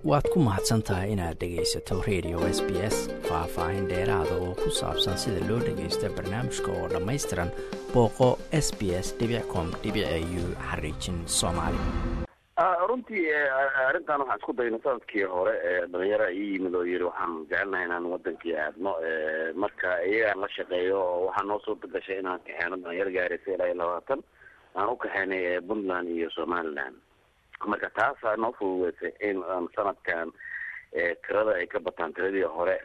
waad ku mahadsan tahay inaad dhegaysato radio s b s faah-faahin dheeraada oo ku saabsan sida loo dhagaysto barnaamijka oo dhammaystiran booqo s b s com u xariijin soomaali runtii arrintan waxaan isku dayna sanadkii hore dhalinyara ii yimid oo yiri waxaan jecelnahay inaan wadankii aadno marka iyagaan la shaqeeyo oo waxaa noo suurta gashay inaan kaxeeno dhalinyaro gaaraysa ilaa iyo labaatan aan u kaxeynay puntland iyo somaliland marka taasaa noo fududeysay in aan sanadkan tirada ay ka bataan tiradii hore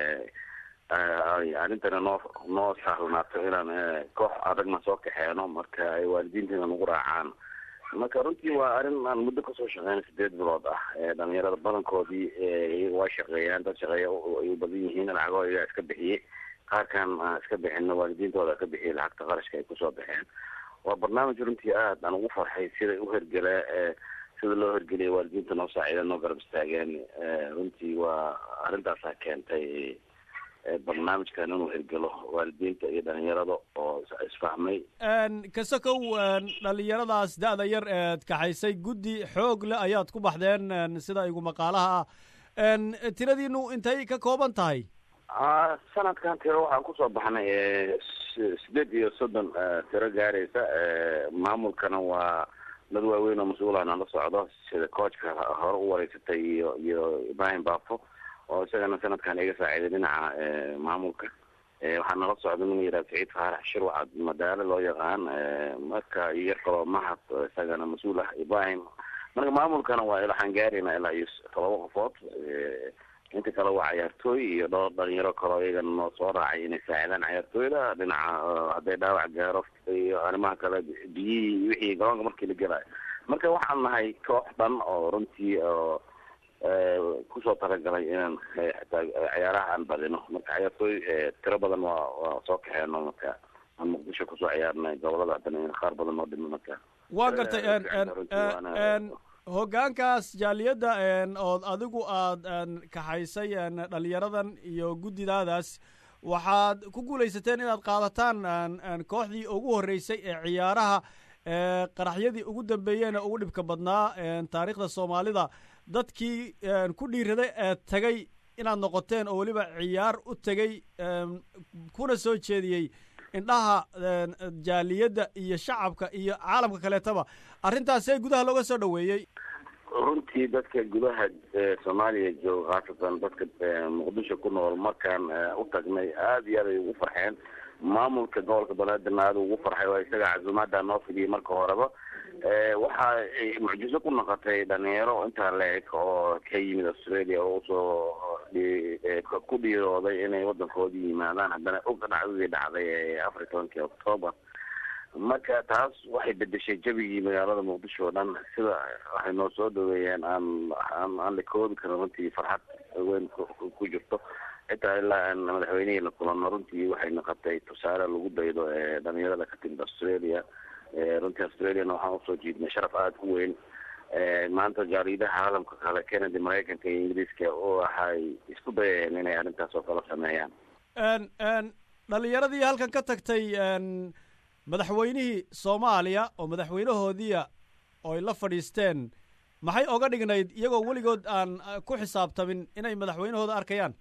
arrintana noo noo sahlanaato inaan koox adagna soo kaxeeno marka ay waalidiinteena nagu raacaan marka runtii waa arrin aan muddo kasoo shaqeyna sideed bilood ah dhalinyarada badankoodii waa shaqeeyaan dad shaqeeya ay u badan yihiin lacagoo iyaa iska bixiyey qaarkan aan iska bixino waalidiintooda ka bixiyay lacagta qarashka ay kusoo baxeen waa barnaamij runtii aad aan ugu farxay siday u hergelaa sida loo hergeliyay waalidiinta noo saacida noo garab istaageen runtii waa arrintaasaa keentay barnaamijkan inuu hirgelo waalidiinta iyo dhalinyarada oo isfahmay kasakow dhalinyaradaas da-da yar eed kaxaysay guddi xoog le ayaad ku baxdeen sida igu maqaalaha ah tiradiinu intay ka kooban tahay sanadkan tiro waxaan kusoo baxnay sideed iyo soddon tiro gaaraysa maamulkana waa dad waaweyn oo mas-uulana la socdo sida coachka hore u wareysatay iyo iyo ibrahim bafo oo isagana sanadkan iga saaciiday dhinaca maamulka waxaa nala socda nin yihah saciid faarax shirwacad madaalo loo yaqaan marka iyo yar kaloo mahad isagana mas-uul ah ibrahim marka maamulkana waa waxaan gaarayna ilaa iyo todoba qofood inta kale waa cayaartooy iyo dhowr dhalinyaro kaloo iyagana noo soo raacay inay saacidaan cayaartooyda dhinaca hadday dhaawac gaaro iyo arrimaha kale biyihii wixii garoonka markii la gelayo marka waxaan nahay koox dhan oo runtii oo kusoo talagalay inaan xitaa ciyaaraha aan badino marka cayaartooy tiro badan waa waa soo kaxeeno marka aan muqdisho kusoo ciyaarnay gobolada haddana qaar badan oo dhimi marka waa gartay hoggaankaas jaaliyadda ood adigu aad kaxaysay dhalinyaradan iyo guddidaadaas waxaad ku guulaysateen inaad qaadataan kooxdii ugu horreysay ee ciyaaraha qaraxyadii ugu dambeeyeyna ugu dhibka badnaa taariikhda soomaalida dadkii ku dhiiraday ee tagay inaad noqoteen oo weliba ciyaar u tegay kuna soo jeediyey indhaha jaaliyadda iyo shacabka iyo caalamka kaleetaba arrintaasee gudaha looga soo dhaweeyey runtii dadka gudaha soomaaliya jooga khaasatan dadka muqdisho ku nool markaan u tagnay aada iyo aad ay ugu farxeen maamulka gobolka banaadirna aada ugu farxay waa isaga casuumaada noo fidiyey marka horeba waxa ay mucjiso ku noqotay dhalinyaro intaa la-eg oo ka yimid australia oo usoo ku dhiirooday inay wadankoodii yimaadaan haddana og dhacdadii dhacday ee afar iyo tobankii octoober marka taas waxay bedeshay jabigii magaalada muqdisho oo dhan sida waxay noo soo dhaweeyeen aan aan aan la koobi karin runtii farxad weyn ku jirto xitaa ilaa aan madaxweynihii la kulano runtii waxay noqotay tusaale lagu daydo ee dhalinyarada ka timid australia runtii australiana waxaan usoo jiidnay sharaf aada u weyn maanta jaariidaha caalamka kale canada maraykanka iyo ingiriiska oo waxay isku dayayeen inay arrintaas oo kala sameeyaan dhalinyaradii halkan ka tagtay madaxweynihii soomaaliya oo madaxweynahoodiia oo ay la fadhiisteen maxay oga dhignayd iyagoo weligood aan ku xisaabtamin inay madaxweynahooda arkayaan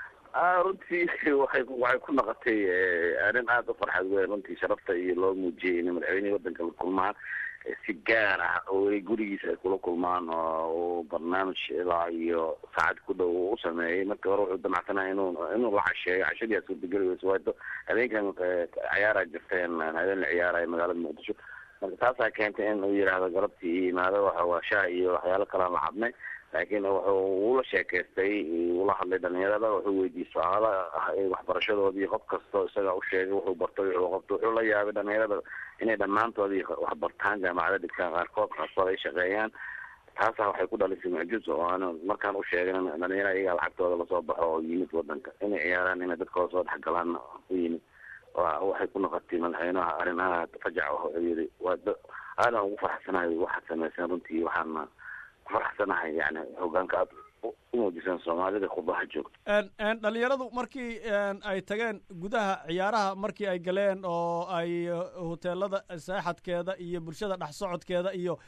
runtii waxay waxay ku noqotay arrin aada u farxad weyn runtii sharafta iyo loo muujiyey inay madaxweynihii wadanka la kulmaan si gaar ah oo ay gurigiisa ay kula kulmaan oo uu barnaamij ilaa iyo saacad ku dhow u sameeyey marka hore wuxuu damacsanaya inuu inuu la casheeyo cashadii aa suurtageli weyso waato habeenkan ciyaaraa jirteen habeen la ciyaaraya magaalada muqdisho marka taasaa keentay in uu yidhaahdo galabtii iyo imaado waxa waa shaah iyo waxyaalo kalean la cabnay laakiin wuxuu ula sheekaystay ula hadlay dhalinyarada wuxuu weydiiyey su-aalo ah waxbarashadoodii qof kastoo isaga u sheegay wuxuu bartay wuxuu qabto wuxuu la yaabay dhalinyarada inay dhammaantoodii wax bartaan jaamacada dhigtaan qaarkood qaarkood ay shaqeeyaan taasaa waxay ku dhalisay mucjizo oo aan markaan u sheegin dhalinyara iyagaa lacagtooda lasoo baxo oo yimid wadanka inay ciyaaraan inay dadkooda soo dhexgalaan u yimid waxay ku noqotay madaxweynaha arrin aad fajac ah oo yiri waa aadan ugu faraxsanahay waxaad samayseen runtii waxaana faraxsanahay yani hogaanka aad umuujiseen soomaalida khudbaha joogto dhalinyaradu markii ay tageen gudaha ciyaaraha markii ay galeen oo ay hoteelada seexadkeeda iyo bulshada dhex socodkeeda iyo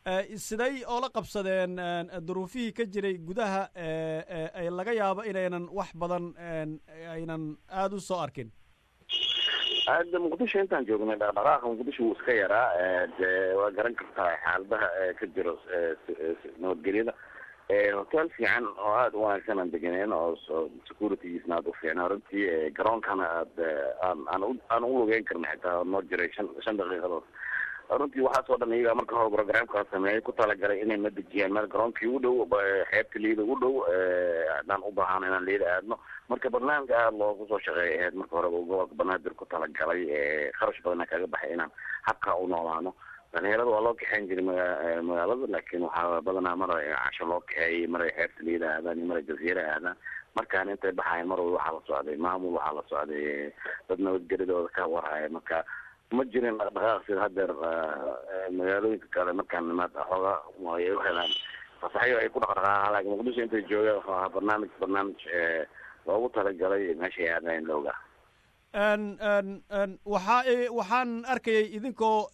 siday oola qabsadeen duruufihii ka jiray gudaha ay laga yaabo inaynan wax badan aynan aada u soo arkin hadda muqdisho intaan joognay dhaqdhaqaaqa muqdisho wuu iska yaraa de waa garan kartaa xaaladaha ka jiro nabadgelyada hotel fiican oo aada u wanaagsan aan degeneen oo securitygiisna aada u fiicnaa runtii garoonkana aad aan aan u aan u lugeyn karna xitaa noo jiray shan shan daqiiqadood runtii waxaas oo dhan iyagaa marka hore programkaa sameeyay ku talagalay inay na dejiyaan meel garoonkii u dhow xeebta liida u dhow haddaan u baahano inaan liida aadno marka barnaamij aada loogu soo shaqeeyay ahayd marka hore gobolka banaadir ku talagalay kharash badana kaga baxay inaan habkaa u noolaano dhalinyarada waa loo kaxeyn jiray maga magaalada laakiin waxaa badanaa maray casho loo kaxeeyay maray xeebta liida aadaan iyo maray jaziira aadaan markaan intay baxayan mar walba waxaa la socday maamul waxaa la socday dad nabadgeladooda ka warhaya marka ma jirin dhaqdhaqaaq sida hadeer magaalooyinka kale markaan nimaad xooga ay u helaan fasaxyo ay ku dhaqdhaqaaqaan laakiin muqdisho intay joogaan wuxuu ahaa barnaamij barnaamij loogu talagalay meeshay aadayn looga waxaa waxaan arkayay idinkoo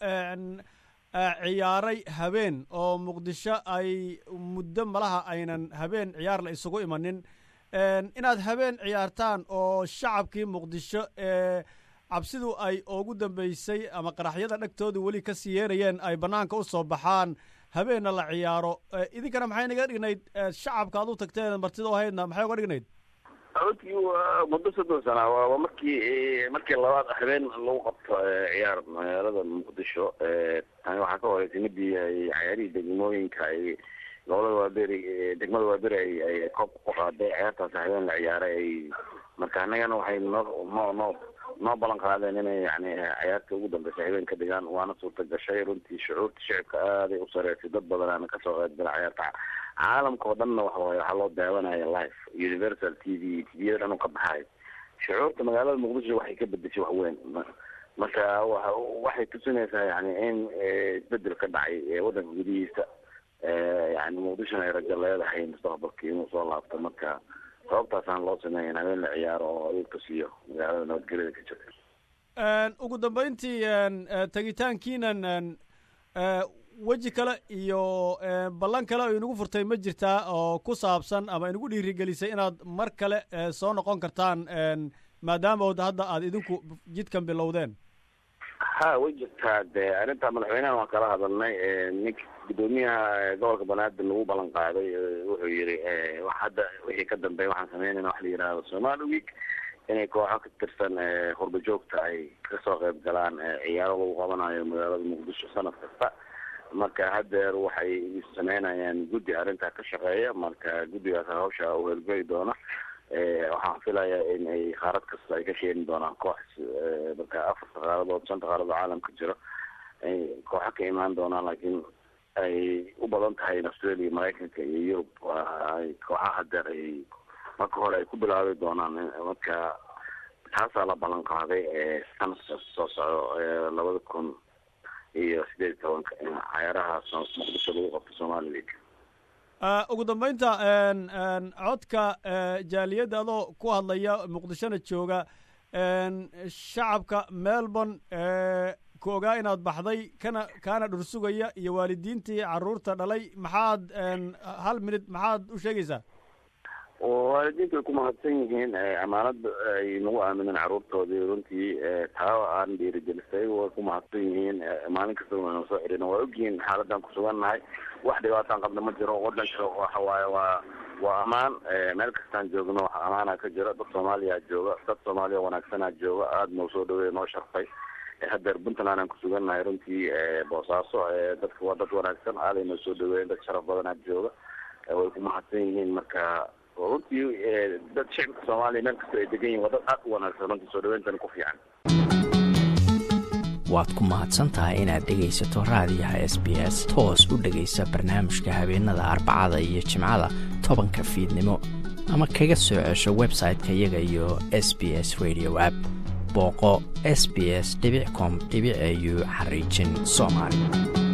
ciyaaray habeen oo muqdisho ay muddo malaha aynan habeen ciyaar la isugu imanin inaad habeen ciyaartaan oo shacabkii muqdisho ee cabsidu ay ugu dambeysay ama qaraxyada dhegtooda weli ka sii yeerayeen ay bannaanka u soo baxaan habeenna la ciyaaro idinkana maxay naga dhignayd shacabka ad u tagteen martida o haydna maxay uga dhignayd runtii waa muddo soddon sana waa markii markii labaad habeen lagu qabto ciyaar magaalada muqdisho tani waxaa ka horeysay midii ay cayaarihii degmooyinka ay gobolada waaberi degmada waaberi ay ay koob ku qaaday ciyaartaas habeen la ciyaaray ay marka annagana waxay noo noo noo noo ballan qaadeen inay yani ciyaarta ugu dambeysay habeen ka dhigaan waana suurta gashay runtii shucuurta shicibka aaday u sareysay dad badanaana kasoo qeybgala ciyaarta caalamka oo dhanna waxa waye waxaa loo daawanaya live universal t v t v dhan u ka baxayo shucuurta magaalada muqdisho waxay ka bedeshay wax weyn marka wa waxay tusinaysaa yani in isbedel ka dhacay waddanka gudihiisa yani muqdishona ay rajo leedahay mustaqbalka inuu soo laabto marka sababtaasaan loo sameeya in habeen la ciyaaro oo aduurka siiyo magaalada nabadgelyada ka jirta ugu dambeyntii tegitaankiinan weji kale iyo ballan kale oo inagu furtay ma jirtaa oo ku saabsan ama inagu dhiirigelisay inaad mar kale soo noqon kartaan maadaama od hadda aad idinku jidkan bilowdeen ha way jirtaa de arrintaa madaxweynahan waan kala hadalnay nink guddoomiyaha gobolka banaadir lagu ballan qaaday wuxuu yiri wax hadda wixii ka dambeeya waxaan sameynayna wax la yidhaahdo somali week inay kooxo ka tirsan qurba joogta ay kasoo qayb galaan ciyaaro lagu qabanayo magaalada muqdisho sanad kasta marka hadeer waxay sameynayaan guddi arrintaa ka shaqeeya marka guddigaas hawsha u helgeli doona waxaan filayaa in ay qaarad kasta ay ka keeni doonaan koox marka afarta qaaradood shanta qaaradood caalamka jiro ay kooxo ka imaan doonaan laakiin ay u badan tahay in australia maraykanka iyo yurub kooxaha hadeer ay marka hore ay ku bilaabi doonaan marka taasaa la ballan qaaday sanadka soo socdo labada kun iyo sideed iyo tobanka in cayaaraha muqdisho lagu qabto somali week ugu dambeynta codka jaaliyadda adoo ku hadlaya muqdishona jooga shacabka melbourne ku ogaa inaad baxday kana kaana dhursugaya iyo waalidiintii caruurta dhalay maxaad hal minute maxaad u sheegaysaa waalidiintu way ku mahadsan yihiin amaanada ay nagu aamineen caruurtoodii runtii taa aan dhiirigelisay way ku mahadsan yihiin maalin kasta waynu soo celina waa ogyihiin xaaladan kusugannahay wax dhibaataan qabna ma jiro wadanka waxa waaye waa waa amaan meel kastaan joogno wax amaana ka jiro dad soomaaliya jooga dad soomaaliya wanaagsanaa jooga aada noo soo dhaweey noo sharfay hadeer puntland aan kusugannahay runtii boosaaso dadka waa dad wanaagsan aaday noo soo dhaweeyen dad sharaf badanaa jooga way ku mahadsan yihiin marka runtii dad shicibka soomaaliya meel kastoo ay degan yihin waa dad aad u wanaagsan runtii soo dhaweyntan ku fiican waad ku mahadsan tahay inaad dhegaysato raadiyaha s b s toos u dhegaysa barnaamijka habeenada arbacada iyo jimcada tobanka fiidnimo ama kaga soo cesho website-ka iyaga iyo s b s radio app booqo s b s com au xariijin soomaali